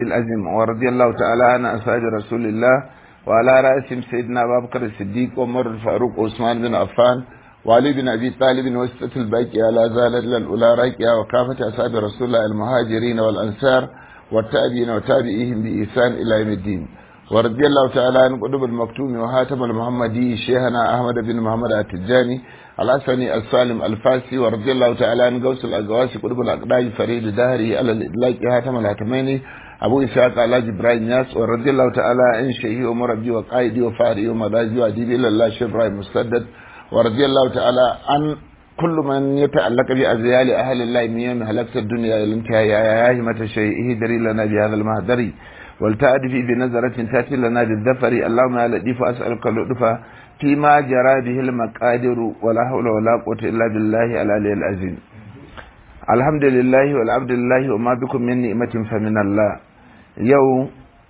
الأزم ورضي الله تعالى عن أصحاب رسول الله وعلى رأسهم سيدنا أبا بكر الصديق وعمر الفاروق وعثمان بن عفان وعلي بن أبي طالب وستة الباقية لا زالت للأولى راكية وكافة أصحاب رسول الله المهاجرين والأنصار والتابعين وتابعيهم بإحسان إلى يوم الدين ورضي الله تعالى عن قطب المكتوم وهاتم المحمدي شيخنا أحمد بن محمد التجاني الحسني السالم الفاسي ورضي الله تعالى عن غوث الأقواسي قطب الأقداج فريد دهري على الإدلاك هاتم الهاتميني أبو إسحاق علاج إبراهيم ياس ورضي الله تعالى عن شيخي ومربي وقائدي وفاري ومدازي وأديبي إلى الله شيخ إبراهيم مسدد ورضي الله تعالى عن كل من يتعلق بأزيال أهل الله من يوم هلكت الدنيا إلى الانتهاء يا همة الشيء اهدري لنا بهذا المهدري ولتأدفي بنظرة تأتي لنا بالذفر اللهم يا لطيف أسألك اللطف فيما جرى به المقادر ولا حول ولا قوة إلا بالله العلي العظيم الحمد لله والعبد لله وما بكم من نعمة فمن الله يوم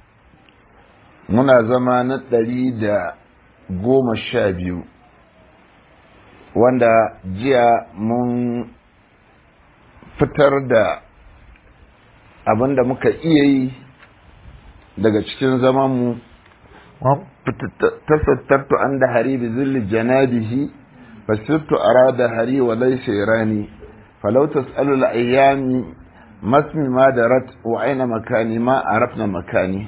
muna zama na ɗari da goma sha biyu wanda jiya mun fitar da abin da muka iya yi daga cikin zamanmu tasattartu an da hari bi zilli janabihi fasirtu arada hari wa laisa irani falau tas'alu al-ayyami masmi ma darat wa aina makani ma arafna makani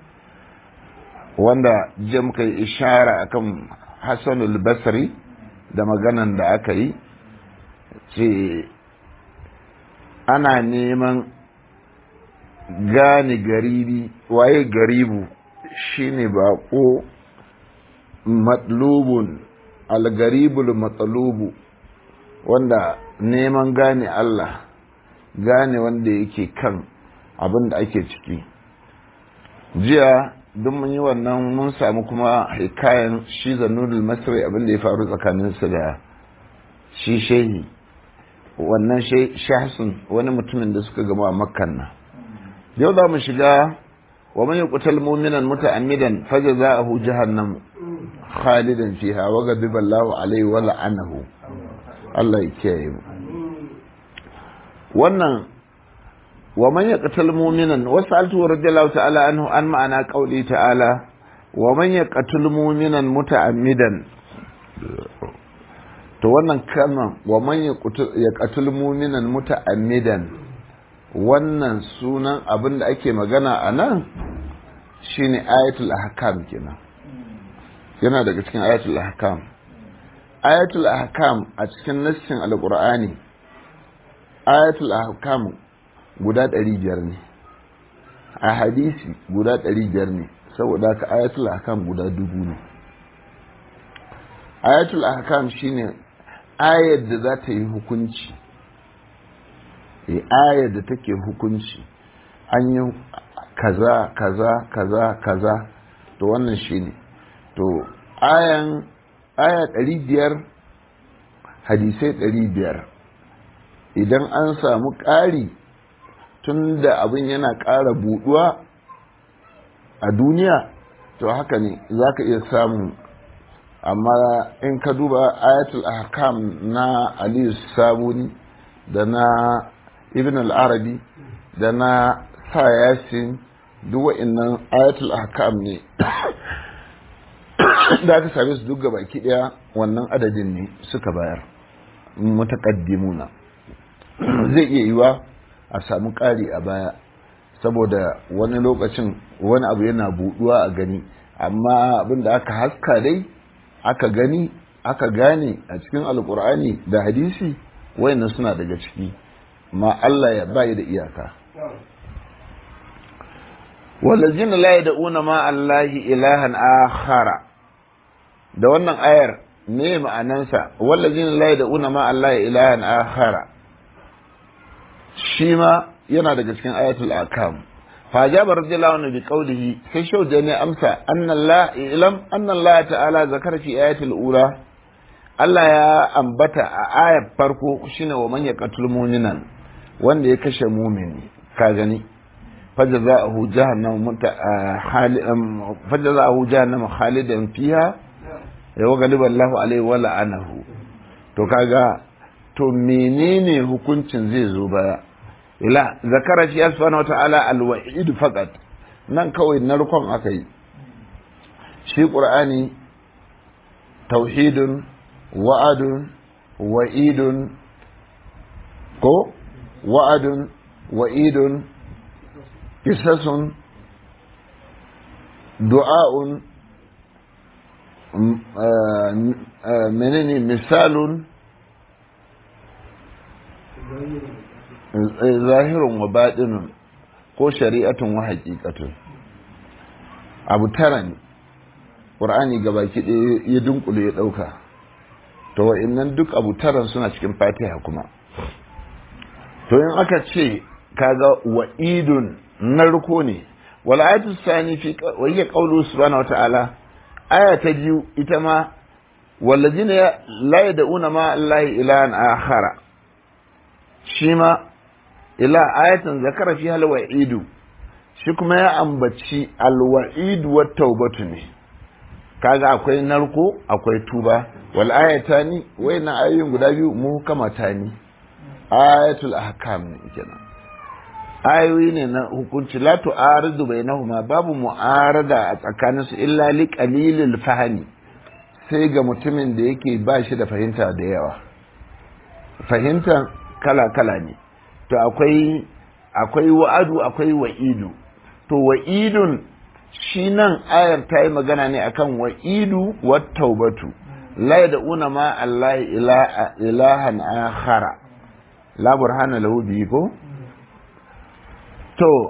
wanda jiya muka yi ishara akan Hassanul Basri da maganan da aka yi ce ana neman gane garibi waye garibu shine bako matlubun algaribul matsalubu wanda neman gane Allah gane wanda yake kan abin da ake ciki jiya duk mun yi wannan mun samu kuma hikayen shi zanudul masri abin da ya faru tsakaninsu da shi shehi wannan shahsun wani mutumin da suka gama a makkan nan yau za mu shiga wa man yuqtal mu'minan muta'ammidan fajza'uhu jahannam khalidan fiha wa ghadiba Allahu alayhi wa la'anahu Allah ya kiyaye mu wannan wa man yaqtal mu'minan wasaltu radiyallahu ta'ala anhu an ma'ana qauli ta'ala wa man yaqtal mu'minan muta'ammidan to wannan kalman wa man yaqtal mu'minan muta'ammidan wannan sunan abin da ake magana a nan shine ayatul ahkam kenan yana daga cikin ayatul ahkam ayatul ahkam a cikin nassin alqur'ani ayatul ahkam guda ɗari biyar ne a hadisi guda ɗari biyar ne saboda haka ayatul ahkam guda dubu ne ayatul ahkam shine ayar da za ta yi hukunci e ayar da take hukunci an yi kaza kaza kaza kaza to wannan shine to ayan aya ɗari biyar hadisai ɗari biyar idan an samu ƙari tun da abin yana ƙara buɗuwa a duniya to haka ne za ka iya samu amma in ka duba ayatul ahkam na aliyu sabuni da na ibn al-arabi da na sa yasin duk wa'annan ayatul ahkam ne da aka same su duk baki daya wannan adadin ne suka bayar mutaqaddimuna zai iya yiwa a samu ƙari a baya saboda wani lokacin wani abu yana buɗuwa a gani amma abin da aka haska dai aka gani aka gane a cikin alkur'ani da hadisi wayannan suna daga ciki ma Allah ya bayi da iyaka wallazin la yad'una ma Allahi ilahan akhara da wannan ayar me ma'anansa wallazin la yad'una ma Allahi ilahan akhara shi ma yana daga cikin ayatul akam fa jaba radiyallahu anhu bi qawlihi sai shauda ne amsa anna Allah ilam anna Allah ta'ala zakara fi ayatul ula Allah ya ambata a ayar farko shine wa man yaqtul mu'minan wanda ya kashe mu'mini ka gani fajza'ahu jahannam muta fajza'ahu jahannam khalidan fiha ya wa galiba Allah alaihi wa la'anahu to kaga to menene hukuncin zai zo baya ila zakara shi subhanahu wata'ala alwa'id faqat nan kawai narkon aka yi shi qur'ani tauhidun wa'adun wa'idun ko wa'adun wa'idun kisasun du'a'un menene misalun zahirun wa baɗinun ko shari'atun wa haƙiƙatun abu tara ne ƙur'ani gabaki ɗaya ya dunkule ya ɗauka to wa'innan duk abu taran suna cikin fatiha kuma to in aka ce kaga wa'idun narko ne wal ayatu sani fi wa hiya qawlu subhanahu wata'ala aya ta biyu ita ma wallazina la yad'una ma allahi ilahan akhara shi ma ila ayatan zakara fi hal wa'idu shi kuma ya ambaci alwa'idu wa taubatu ne kaga akwai narko akwai tuba wal ayatani wayannan ayoyin guda biyu muhkamata ne ayatul ahkam ne kenan ayoyi ne na hukunci la tu'aridu bainahuma babu mu'arada a tsakaninsu illa li qalilil fahmi sai ga mutumin da yake ba shi da fahimta da yawa fahimta kala kala ne to akwai akwai wa'adu akwai wa'idu to wa'idun shi nan ayar ta yi magana ne akan wa'idu wa taubatu la yad'una ma Allah ilahan akhara la burhana lahu bihi ko to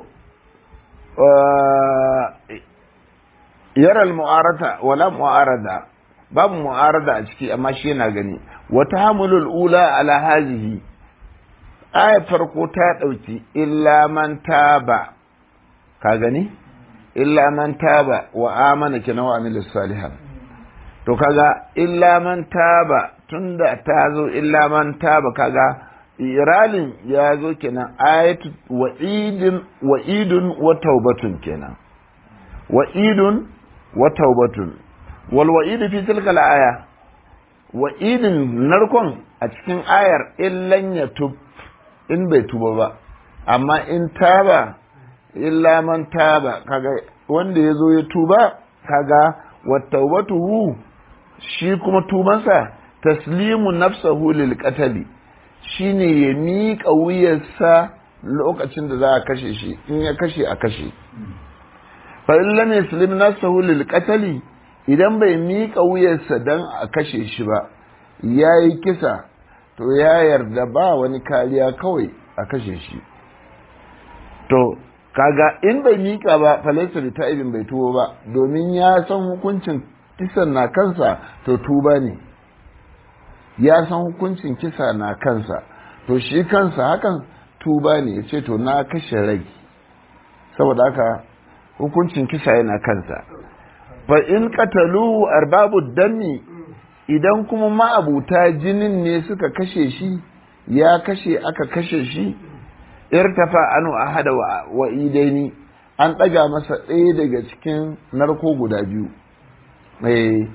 yara al-mu'arata wala mu'arada babu mu'arada a ciki amma shi yana gani wa tahammulul ula ala hazihi ayar farko ta dauki illa man taba ka gani illa man taba wa amana kina wa amila salihan to kaga illa man taba tunda ta zo illa man taba kaga iralin ya zo kenan ayatu wa'idin wa'idun wa taubatun kenan wa'idun wa taubatun wal wa'idu fi tilka aya wa'idin narkon a cikin ayar illan ya tub in bai tuba ba amma in taba illa man taba kaga wanda ya zo ya tuba kaga wa taubatuhu shi kuma tubansa taslimu nafsahu lil qatali shine ya miƙa wuyarsa lokacin da za a kashe shi in ya kashe a kashe fa in lam yaslim nafsahu lil qatali idan bai miƙa wuyarsa dan a kashe shi ba yayi kisa to ya yarda ba wani kariya kawai a kashe shi to kaga in bai miƙa ba falaisa da ta'ibin bai tuwo ba domin ya san hukuncin kisan na kansa to tuba ne ya san hukuncin kisa na kansa to shi kansa hakan tuba ne ya ce to na kashe rai saboda haka hukuncin kisa yana kansa fa in qatalu arbabu dami idan kuma ma'abuta jinin ne suka kashe shi ya kashe aka kashe shi irtafa anu ahada wa idaini an ɗaga masa ɗaya daga cikin narko guda biyu ai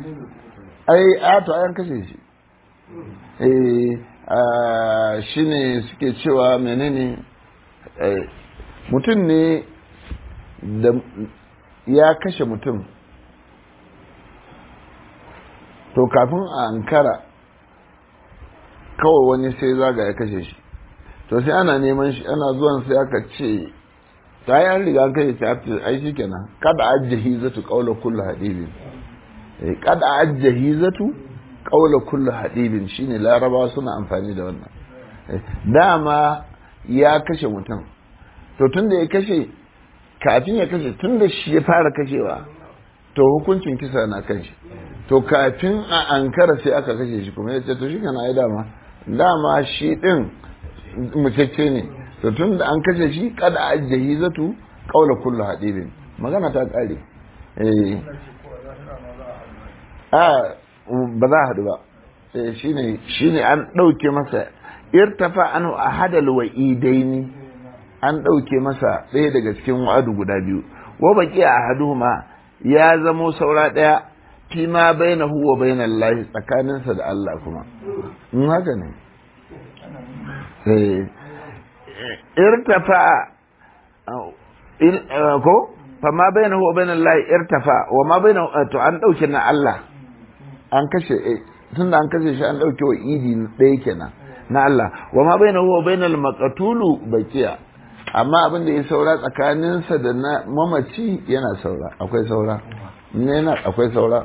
a to ayan kashe shi shi ne suke cewa menene mutum ne da ya kashe mutum to kafin a ankara kawai wani sai zaga ya kashe shi to sai ana neman shi ana zuwan sai aka ce ta yi an riga kai ta fi ai shi kenan kada ajjahi zatu kaula kullu hadibin kada ajjahi zatu kaula kullu hadibin shine larabawa suna amfani da wannan dama ya kashe mutum to tun da ya kashe kafin ya kashe tun da shi ya fara kashewa to hukuncin kisa na kan shi to kafin a ankara sai aka kashe shi kuma ya ce to shi kana ai dama dama shi din mutacce ne to tun da an kashe shi kada ajjahi zatu kaula kullu hadibin magana ta kare eh a ba za a haɗu ba shine shine an ɗauke masa irtafa anu ahadal wa'idaini an ɗauke masa ɗaya daga cikin wa'adu guda biyu wa baki ahaduhuma ya zamo saura ɗaya fi ma bainahu wa bainal lahi tsakaninsa da Allah kuma in haka ne irtafa ko fa ma bayna huwa bayna Allah irtafa wa ma bayna to an dauke na Allah an kashe tunda an kashe shi an dauke wa idi ɗaya kenan na Allah wa ma bayna huwa bayna al-maqtulu baqiya amma abin da ya saura tsakaninsa da na mamaci yana saura akwai saura yana akwai saura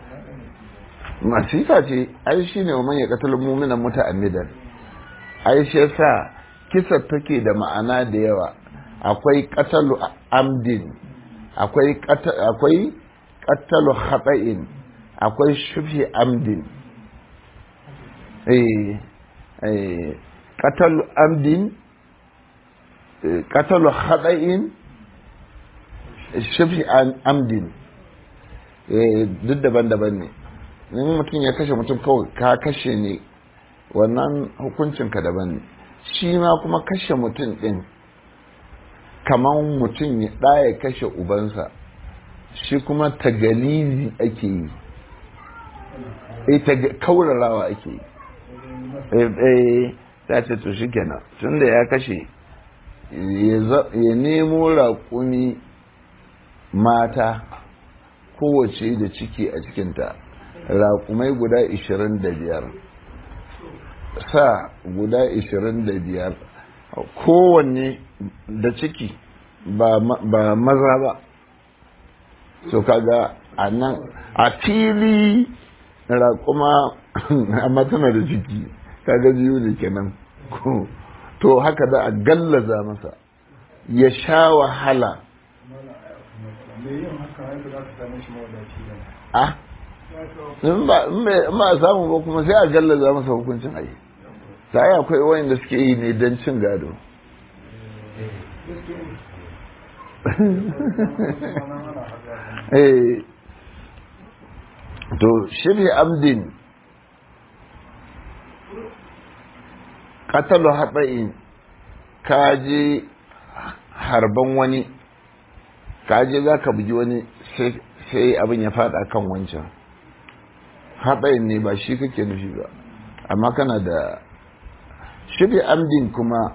masifa ce ai shine wa man yaqtul mu'mina muta'ammidan ai shi yasa kisa take da ma'ana da yawa akwai qatalu amdin akwai akwai qatalu khata'in akwai shubhi amdin eh eh qatalu amdin qatalu khata'in shubhi amdin eh duk daban-daban ne in mutum ya kashe mutum kawai ka kashe ne wannan hukuncinka daban ne shi ma kuma kashe mutum ɗin kamar mutum ya ɗaya kashe ubansa shi kuma tagalizi ake yi e kaurarawa ake yi e ta ce to shi kenan tun da ya kashe ya nemo raƙumi mata kowace da ciki a cikinta raƙumai guda ishirin da biyar sa guda ishirin da biyar kowanne da ciki ba maza ba so kaga a nan a fili raƙuma amma tana da ciki kaga biyu ne kenan to haka da a gallaza masa ya sha wahala a in ba a samu ba kuma sai a gallaza masa hukuncin ayi ta yi akwai wayanda suke yi ne don cin gado to shirya amdin katalu haɗa'in kaje harban wani kaje za ka bugi wani sai abin ya faɗa kan wancan haɗayin ne ba shi kake nufi ba amma kana da shirya amdin kuma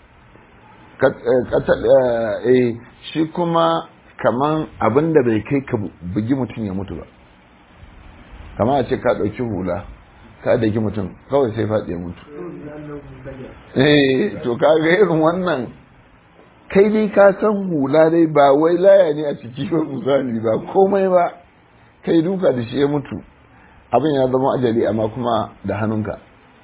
shi kuma kaman abin da bai kai ka bugi mutum ya mutu ba kama a ce ka ɗauki hula ka daki mutum kawai sai faɗi ya mutu eh to ka ga irin wannan kai dai ka san hula dai ba wai laya ne a ciki ba misali ba komai ba kai duka da shi ya mutu abin ya zama ajali amma kuma da hannunka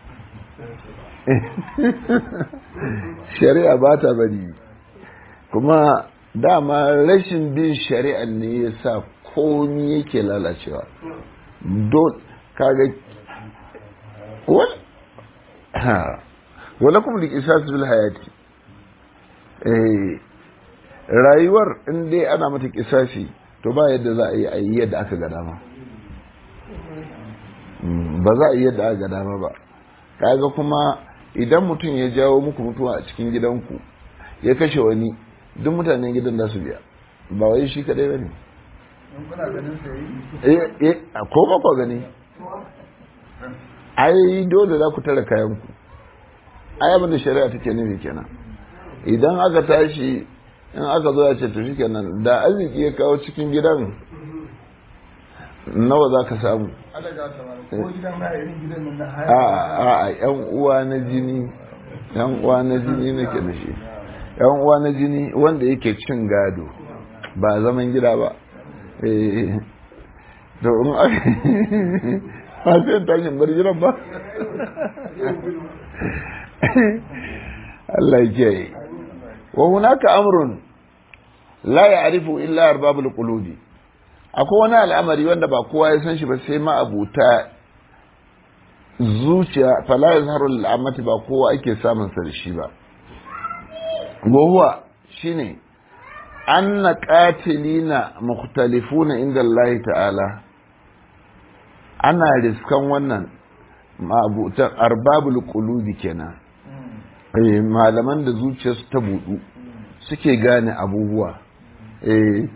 shari'a ba ta bari kuma dama rashin bin shari'a ne ya sa komi yake lalacewa don kaga wala kuma da isa bil hayati rayuwar in dai ana mata kisasi to ba yadda za a yi a yi yadda aka ga dama ba za a yi yadda aka ga dama ba kaga kuma idan mutum ya jawo muku mutuwa a cikin gidanku ya kashe wani duk mutanen gidan da su biya ba wai shi kadai ba ne ko ba ku gani ai dole za ku tara kayanku ai abin da shari'a take nufi kenan idan aka tashi in aka zo ya ce to kenan da arziki ya kawo cikin gidan nawa za ka samu a a yan uwa na jini yan uwa na jini nake da shi yan uwa na jini wanda yake cin gado ba zaman gida ba eh to in aka ba sai tashin bar gidan ba Allah ya kiyaye wa hunaka amrun la ya'rifu illa arbabul qulubi akwai wani al'amari wanda ba kowa ya san shi ba sai ma'abuta zuciya fala yazharu al'amati ba kowa ake samun sa da shi ba huwa shine anna qatilina mukhtalifuna inda Allah ta'ala ana riskan wannan ma'abutan arbabul qulubi kenan eh malaman da zuciyarsu ta budu suke gane abubuwa eh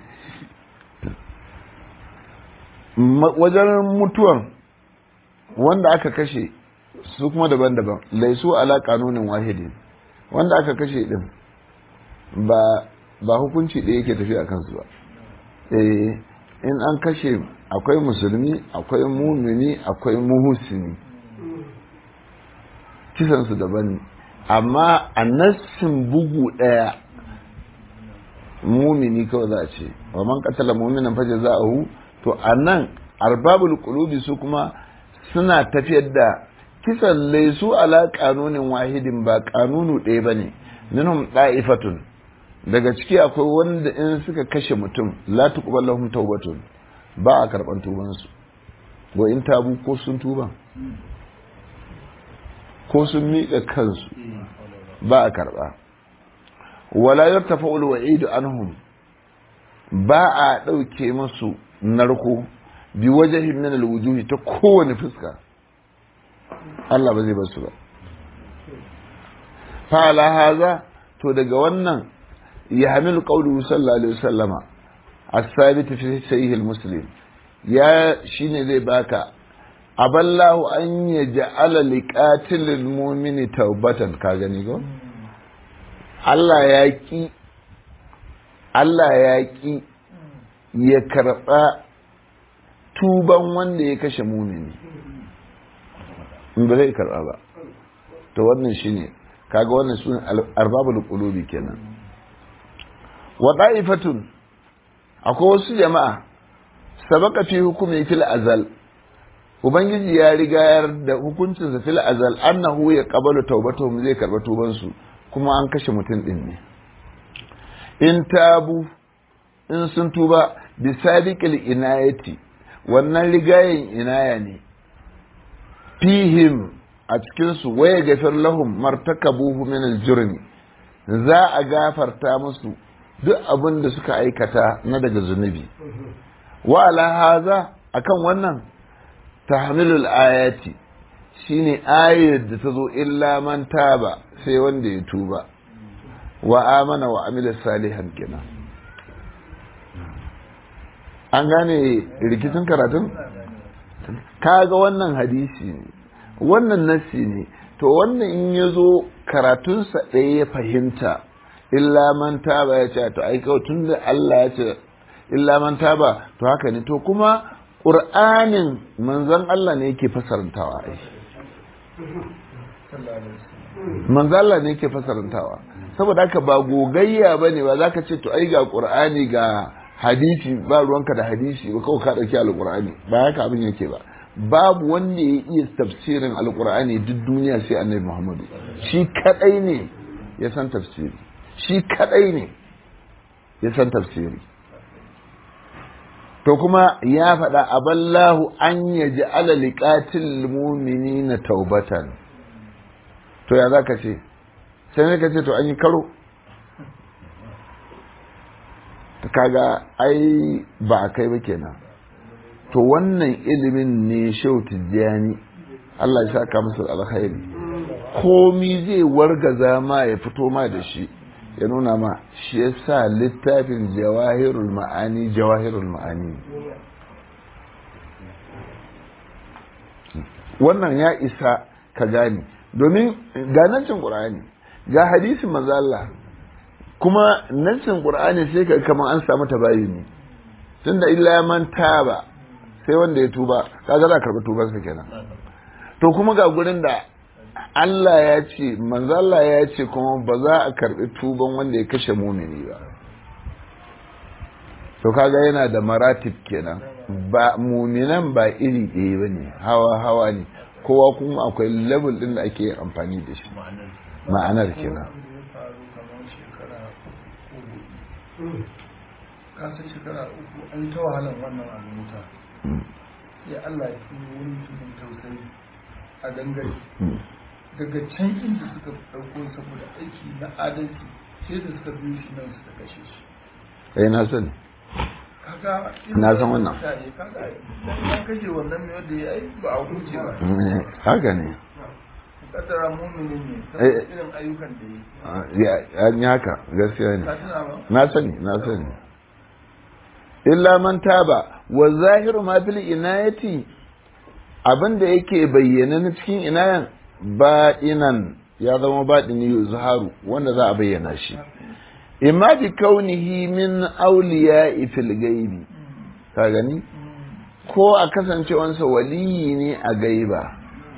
wajen mutuwan wanda aka kashe su kuma daban-daban laisu ala kanunin wahidin wanda aka kashe din ba ba hukunci ɗaya yake tafi a kansu ba eh in an kashe akwai musulmi akwai mumini akwai muhusini kisansu daban ne amma a nassin bugu ɗaya mumini kawai za a ce wa man katala muminan faje za a hu to a nan arbabul qulubi su kuma suna tafiyar da kisan laisu ala kanunin wahidin ba kanunu ɗaya ba ne minhum da'ifatun daga ciki akwai wanda in suka kashe mutum la tuqbal lahum tawbatun ba a karban tubansu wa in tabu ko sun tuba ko sun miƙa kansu ba a karba wala yartafa'u al-wa'id anhum ba a ɗauke musu narko bi wajahin min al-wujuhi ta kowane fuska Allah ba zai bar su ba fa ala haza to daga wannan ya hamilu qawluhu sallallahu alaihi wasallama as-sabit fi sahih al-muslim ya shine zai baka aballahu an yaj'ala liqatil al-mu'mini tawbatan ka gani go Allah ya ki Allah ya ki ya karba tuban wanda ya kashe mumini in ba zai karba ba to wannan shine kaga wannan sunan arbabul qulubi kenan wa da'ifatun akwai wasu jama'a sabaka fi hukumi fil azal ubangiji ya riga da hukuncinsa fil azal annahu ya qabalu tawbatuhum zai karba tuban su kuma an kashe mutum din ne in tabu in sun tuba bi sabiqil inayati wannan rigayen inaya ne fihim a cikinsu waya gafir lahum martakabuhu min aljurmi za a gafarta musu duk abin da suka aikata na daga zunubi wa ala haza akan wannan tahmilul ayati shine ayar da ta zo illa man taba sai wanda ya tuba wa amana wa amila salihan kenan an gane rikicin karatun kaga wannan hadisi ne wannan nassi ne to wannan in ya zo karatunsa ɗaya ya fahimta illa man taba ya ce to ai kawai tun da Allah ya ce illa man taba to haka ne to kuma ƙur'anin manzon Allah ne yake fasarantawa ai manzon Allah ne yake fasarantawa saboda haka ba gogayya bane ba zaka ce to ai ga ƙur'ani ga hadisi ba ruwanka da hadisi ba kawai ka ɗauki alƙur'ani ba haka abin yake ba babu wanda ya iya tafsirin alƙur'ani duk duniya sai annabi muhammadu shi kadai ne ya san tafsiri shi kadai ne ya san tafsiri to kuma ya faɗa aballahu an ya ji ala liƙatil mumini na taubatan to ya za ka ce sai ne ka ce to an yi karo kaga ai ba a kai ba kenan to wannan ilimin ne shau tijjani Allah ya saka musu alkhairi komi zai wargaza ma ya fito ma da shi ya nuna ma shi yasa littafin jawahirul ma'ani jawahirul ma'ani wannan ya isa ka gane domin ga nancin qur'ani ga hadisin manzo Allah kuma nancin qur'ani sai ka kamar an samu tabayuni tunda illa man taba sai wanda ya tuba kaga za karɓi tubansa kenan to kuma ga gurin da Allah ya ce manzo Allah ya ce kuma ba za a karɓi tuban wanda ya kashe mumini ba to kaga yana da maratib kenan ba muminan ba iri ɗaya ba ne hawa hawa ne kowa kuma akwai level ɗin da ake amfani da shi ma'anar kenan kasar shekara uku an ta wahalar wannan abu muta ya Allah ya turo wani mutumin tausayi a dangare daga can inda suka ɗauko saboda aiki na adalci sai da suka biyo shi nan suka kashe shi eh na sani kaga Na san wannan. mutane kaga ya kashe wannan mai wanda ya yi ba a huce ba haka ne kaddara muminin ne Eh, saboda irin ayyukan da ya yi ya an yi haka gaskiya ne ka tuna ba na sani na sani illa man taba wa zahiru ma bil inayati abinda yake bayyana na cikin inayan baɗinan ya zama baɗini yuzharu wanda za a bayyana shi imma bi kaunihi min awliya fil gaibi ka gani ko a kasancewansa waliyi ne a gaiba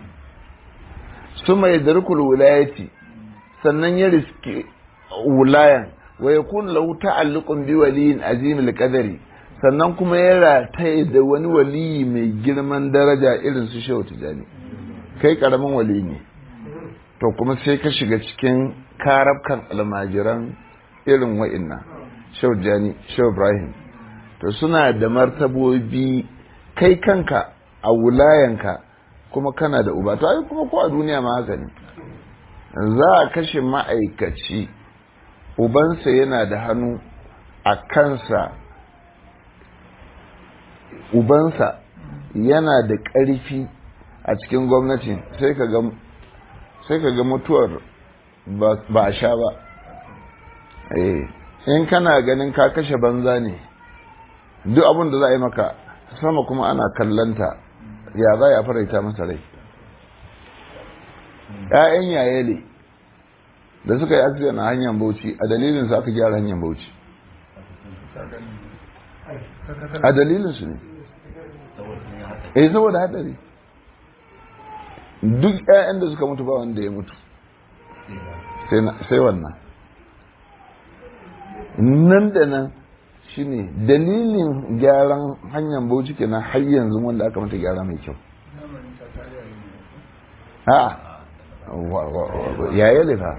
su mai darkul wilayati sannan ya riske wulayan wa yakun lahu ta'alluqun bi waliyin azimil qadari sannan kuma ya rataye da wani waliyi mai girman daraja irin su shehu tijani kai karamin wali ne to kuma sai ka shiga cikin karabkan almajiran irin wa'inna shehu tijani shehu ibrahim to suna da martabobi kai kanka a wulayanka kuma kana da uba to ai kuma ko a duniya ma haka ne za a kashe ma'aikaci ubansa yana da hannu a kansa ubansa yana da ƙarfi a cikin gwamnati sai ka ga mutuwar ba a sha ba in kana ganin ka kashe banza ne duk abin da za a yi maka sama kuma ana kallanta ya za a faraita masa rai ‘ya'yan yayele da suka yi accident a hanyar bauchi a dalilin su aka gyara hanyar bauchi a dalilin su ne eh saboda hadari duk ‘ya'yan da suka mutu ba wanda ya mutu sai wannan nan da nan shine dalilin gyaran hanyar bauchi kenan har yanzu wanda aka mata gyara mai kyau a yaya lefa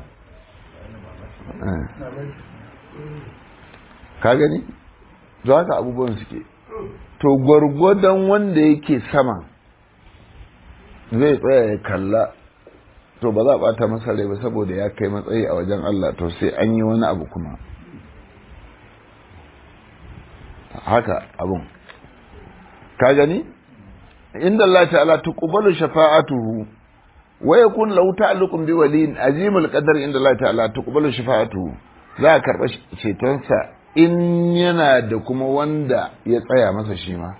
ka gani za haka abubuwan suke to gwargwadon wanda yake sama zai tsaya ya kalla to ba za a bata masa rai ba saboda ya kai matsayi a wajen Allah to sai an yi wani abu kuma haka abun ka gani inda Allah ta'ala tuqbalu shafa'atuhu wa yakun lahu ta'alluqun bi waliyin azimul qadar inda Allah ta'ala tuqbalu shafa'atuhu za a karba cetonsa in yana da kuma wanda ya tsaya masa shi ma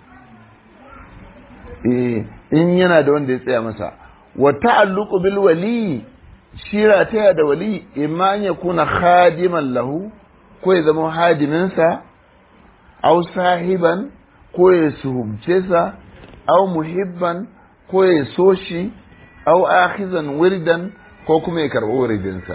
eh in yana da wanda ya tsaya masa wa ta'alluqu bil wali shira ta da wali imma ya kuna khadiman lahu ko ya zama hadiminsa aw sahiban ko ya suhubce sa aw muhibban ko ya so shi aw akhizan wirdan ko kuma ya karɓi wuridinsa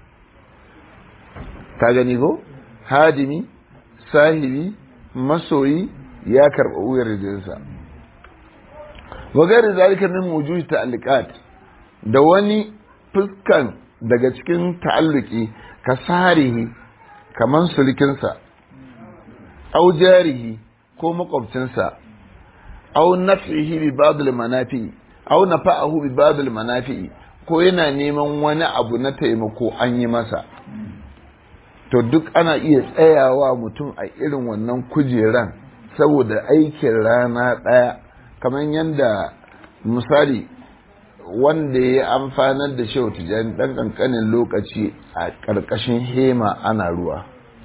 ka gani ko hadimi sahibi masoyi ya karɓi wuridinsa wa gari zalika min wujuhi ta'alluqat da wani fuskan daga cikin ta'alluki ka sarihi kaman sulkinsa au jarihi ko makwabcinsa au naf'ihi bi ba'd al-manafi au nafa'ahu bi ba'd al-manafi ko yana neman wani abu na taimako an yi masa to duk ana iya tsayawa mutum a irin wannan kujeran saboda aikin rana ɗaya kamar yadda misali wanda ya amfanar da shehu tijjani ɗan ƙanƙanin lokaci a ƙarƙashin hema ana ruwa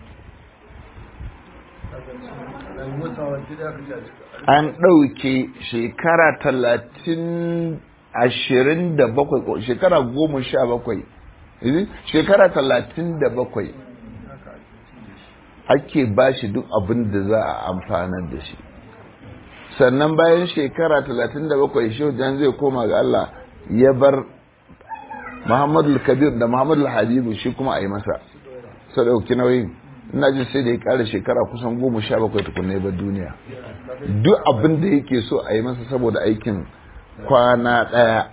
an ɗauke shekara talatin ashirin da bakwai shekara goma sha bakwai shekara talatin da bakwai ake ba shi duk abin da za a amfanar da shi sannan bayan shekara talatin da bakwai jan zai koma ga Allah ya bar Muhammadu Kabir da Muhammadu Habibu shi kuma a yi masa sau ɗauki nauyin ina ji sai da ya ƙara shekara kusan goma sha bakwai tukunai bar duniya duk abin da yake so a yi masa saboda aikin kwana ɗaya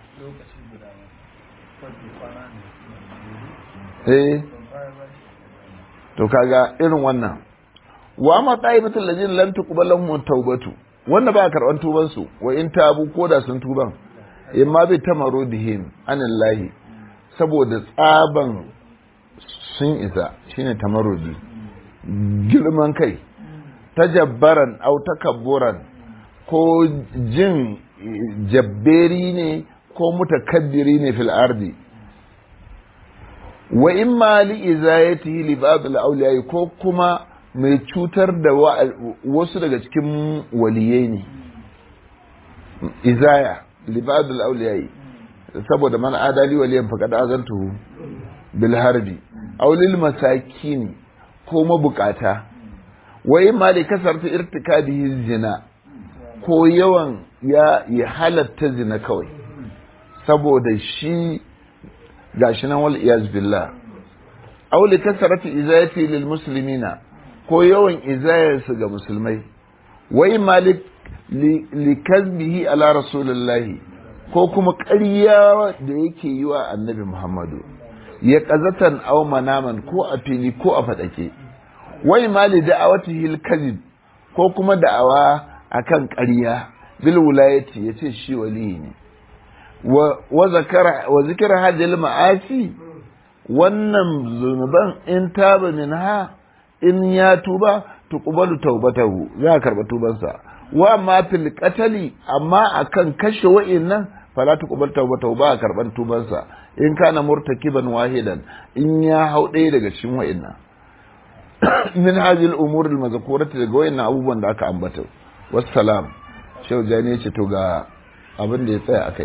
eh to kaga irin wannan wa ma ta'ibatul ladina lam tuqbalahum tawbatu wanda ba karban tuban su wa in tabu ko da sun tuban imma bi tamarudihim anillahi saboda tsaban sun isa shine tamarudi girman kai tajabbaran au takabburan ko jin jabberi ne ko mutakabbiri ne fil ardi wa imma li izayatihi li ba'd al ko kuma mai cutar da wasu daga cikin waliyai ne izaya li ba'd al saboda man adali waliyan faqad azantuhu bil harbi aw lil masakin ko mabukata wai ma da kasarta irtikabihi zina ko yawan ya ya halatta zina kawai saboda shi gashi nan wal iyaz billah aw li kasarati izayati lil muslimina ko yawan izayarsu ga musulmai wai malik li kazbihi ala rasulillahi ko kuma ƙarya da yake yi wa annabi muhammadu ya ƙazatan aw manaman ko a fili ko a faɗake wai mali da'awatihi al-kazib ko kuma da'awa akan ƙarya bil wilayati yace shi wali ne wa zakara wa zikra hadhihi ma'asi wannan zunuban in taba minha in ya tuba tuqbalu tawbatahu za a karba tubansa wa ma fil qatali amma akan kashe wa'innan fala tuqbal tawbatahu ba a karban tubansa in kana murtakiban wahidan in ya hau ɗaya daga cikin wa'innan min hadhihi al-umur al-mazkurati daga wa'innan abubuwan da aka ambata wassalam shehu jani ce to ga abin da ya tsaya akai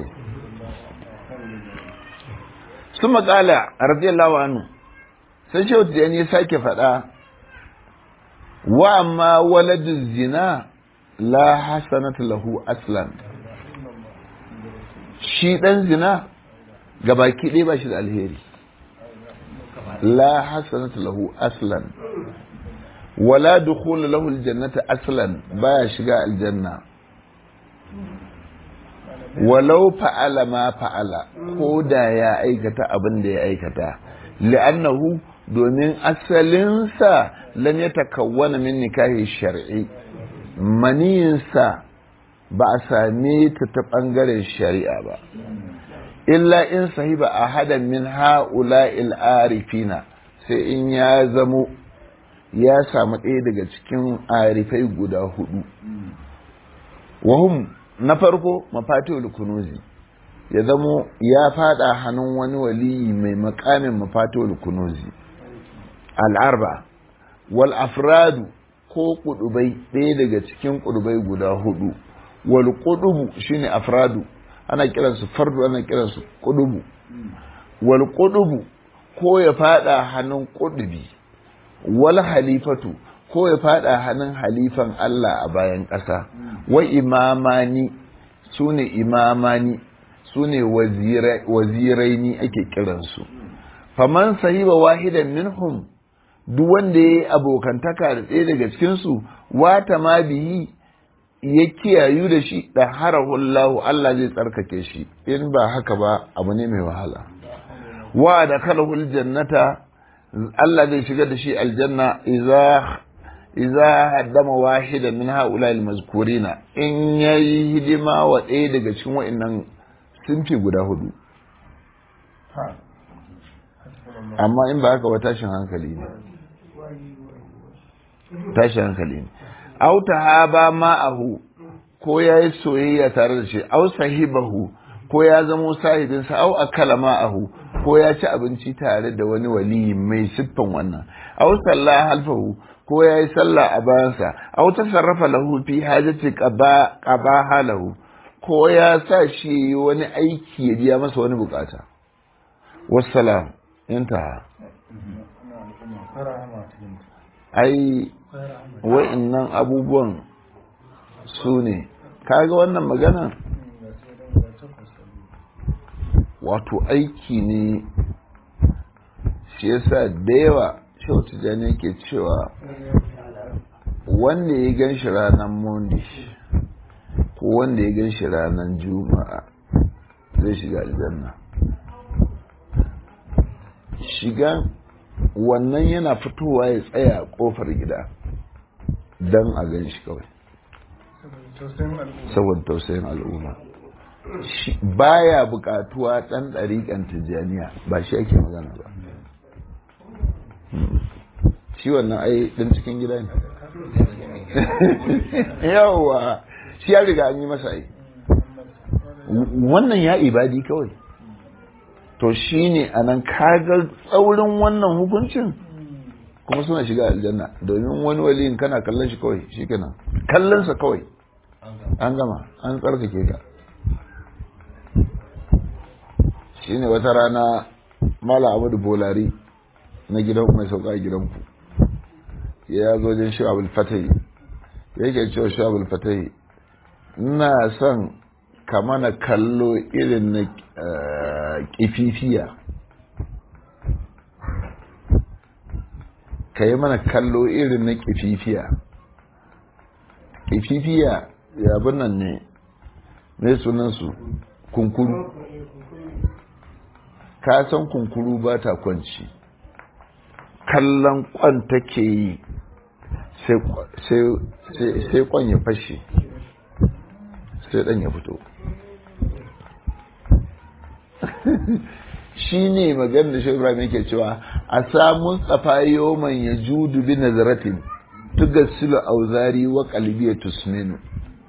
su maƙala radiyallahu anhu sai shehu jani ya sake faɗa wa amma waladu zina la hasanatu lahu aslan shi dan zina gabaki ɗaya ba shi da alheri la hasanatu lahu aslan wala dukhul lahu aljannata aslan baya shiga aljanna walau fa'ala ma fa'ala ko da ya aikata abin da ya aikata li'annahu domin asalinsa lam ya takawwana min nikahi shar'i maniyinsa ba a same ta ta ɓangaren shari'a ba illa in sahiba a hadan min ha'ula arifina sai in ya zamo ya samu ɗaya daga cikin arifai guda hudu wahum na farko mafatihul kunuzi ya zamo ya fada hannun wani waliyi mai makamin mafatihul kunuzi al'arba wal afradu ko kudubai ɗaya daga cikin kudubai guda hudu wal kudubu shine afradu ana kiransu fardu ana kiransu kudubu wal kudubu ko ya fada hannun kudubi wal halifatu ko ya fada hannun halifan Allah a bayan ƙasa wa imamani su ne imamani su ne waziraini ake kiransu faman sahiba wahidan minhum duk wanda ya yi abokantaka da ɗaya daga cikinsu wata ma biyi ya kiyayu da shi da harahullahu Allah zai tsarkake shi in ba haka ba abu ne mai wahala wa da kalahul jannata Allah zai shiga da shi aljanna idza idza haddama wahida min haula almazkurina in yayi hidima wa ɗaya daga cikin wa'annan sunfi guda hudu amma in ba haka ba tashin hankali ne tashin hankali ne au tahaba ma'ahu ko ya yi soyayya tare da shi au sahibahu ko ya zamo sahibinsa au akala ma'ahu ko ya ci abinci tare da wani wali mai siffan wannan au sallah halfahu ko ya yi sallah a bayansa au tasarrafa lahu fi hajati qaba qaba halahu ko ya sa shi wani aiki ya biya masa wani bukata wassalam intaha ai wa'innan abubuwan su ne kaga wannan magana wato aiki ne shi yasa da yawa shautu jani ke cewa wanda ya gan shi ranar monday ko wanda ya gan shi ranar juma'a zai shiga aljanna shiga wannan yana fitowa ya tsaya a kofar gida don a gan shi kawai saboda tausayin al'umma baya bukatuwa ɗan ɗariƙan tijjaniya ba shi ake magana ba shi wannan ai ɗan cikin gida ne yawa shi ya riga an yi masa ai wannan ya ibadi kawai to shi ne a nan kagar tsaurin wannan hukuncin kuma suna shiga aljanna domin wani waliyin kana kallon shi kawai shi kenan kallonsa kawai an gama an tsarkake ka shine wata rana mala amadu bolari na gidan mai sauka a gidanku ya zo jin shi abul fatahi yake cewa shi abul fatahi ina son ka mana kallo irin na kififiya ka yi mana kallo irin na kififiya kififiya yabin nan ne mai sunansu kunkuru ka san kunkuru ba ta kwanci kallon kwan take yi sai kwan ya fashe sai dan ya fito shi ne magana da shi ibrahim yake cewa a samun tsafayo man ya judu bi nazaratin tugassilu auzari wa qalbi tusminu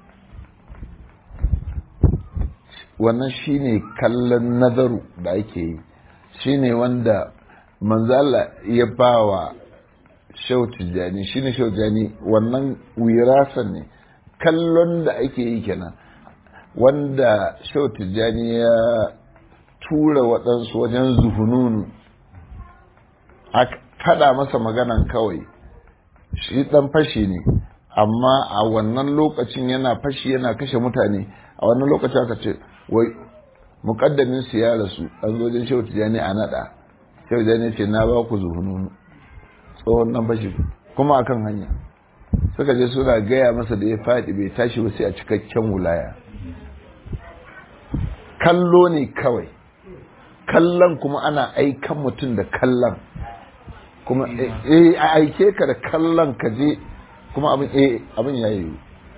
wannan shine kallon nazaru da ake yi shine wanda manzala ya bawa shau tijjani shine shau tijjani wannan wirasan ne kallon da ake yi kenan wanda shau tijjani ya tura waɗansu wajen zuhununu a kada masa maganan kawai shi ɗan fashi ne amma a wannan lokacin yana fashi yana kashe mutane a wannan lokacin aka ce wai mukaddamin su ya rasu an zo wajen shehu tijjani a naɗa shehu tijjani ce na ba ku zuhununu tsohon nan fashi kuma akan hanya suka je suna gaya masa da ya faɗi bai tashi ba sai a cikakken wulaya kallo ne kawai kallon kuma ana aikan mutum da kallon kuma eh a aike ka da kallon ka je kuma abin eh abin ya yi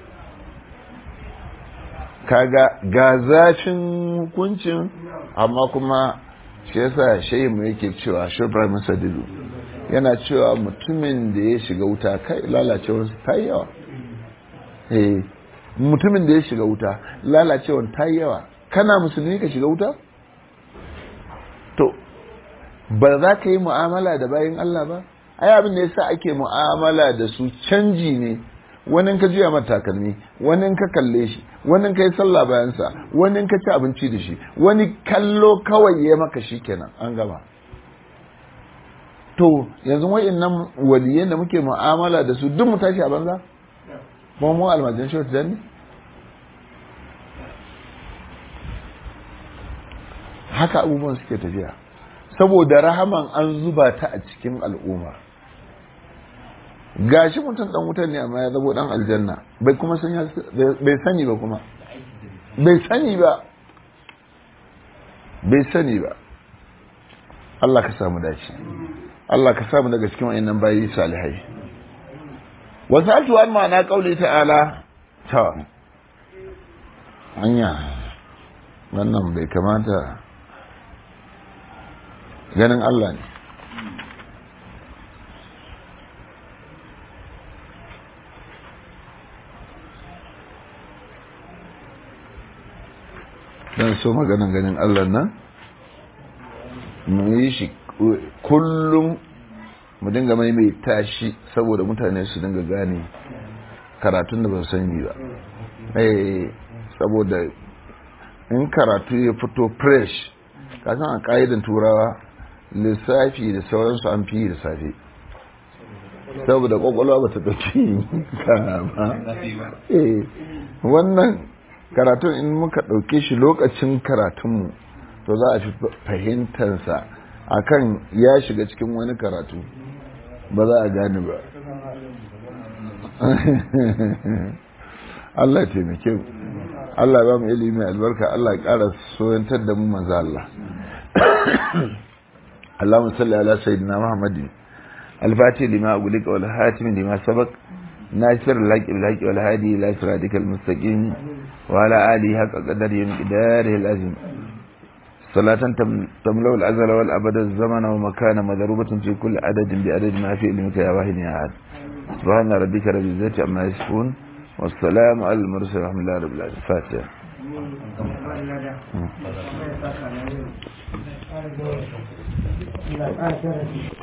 kaga ga zafin hukuncin amma kuma shi yasa shehi mu yake cewa shi Ibrahim Sadidu yana cewa mutumin da ya shiga wuta kai lalacewar ta yi yawa eh mutumin da ya shiga wuta lalacewar ta yi yawa kana musulmi ka shiga wuta to ba za ka yi mu'amala da bayan Allah ba ai abin da yasa ake mu'amala da su canji ne wani ka juya mata takalmi wani ka kalle shi wani ka yi sallah bayansa wani ka ci abinci da shi wani kallo kawai ya maka shi kenan an gama to yanzu wa'annan waliyan da muke mu'amala da su duk mu tashi a banza kuma mu almajin shi wata ne haka abubuwan suke tafiya saboda rahaman an zuba ta a cikin al'umma gashi mutum dan wutar ne amma ya zabo dan aljanna bai kuma san bai sani ba kuma bai sani ba bai sani ba Allah ka samu dace Allah ka samu daga cikin wayannan bayi salihai wasatu an ma'ana qauli ta'ala ta anya wannan bai kamata ganin Allah ne don so maganin ganin Allah nan mu yi shi kullum mu dinga mai tashi saboda mutane su dinga gane karatun da ba su sani ba saboda in karatu ya fito fresh kasan a ka'idan turawa lissafi da sauransu an fi da safe saboda kwakwalwa ba ta ɗauki ba wannan karatun in muka ɗauke shi lokacin karatunmu to za a fi fahimtansa akan ya shiga cikin wani karatu ba za a gane ba Allah taimake mu Allah ba mu ilimi albarka Allah ya ƙara soyantar da mu manzo Allah اللهم صل على سيدنا محمد الفاتح لما أقولك والهاتم لما سبق ناصر الحق بالحق والهادي إلى صراطك المستقيم وعلى آله حق قدره ومقداره العظيم صلاة تملأ الأزل والأبد الزمن ومكان مضروبة في كل عدد بعدد ما في علمك يا واحد يا أحد سبحان ربك رب العزة عما يصفون والسلام على المرسل ورحمة الله رب العالمين فاتحة Allah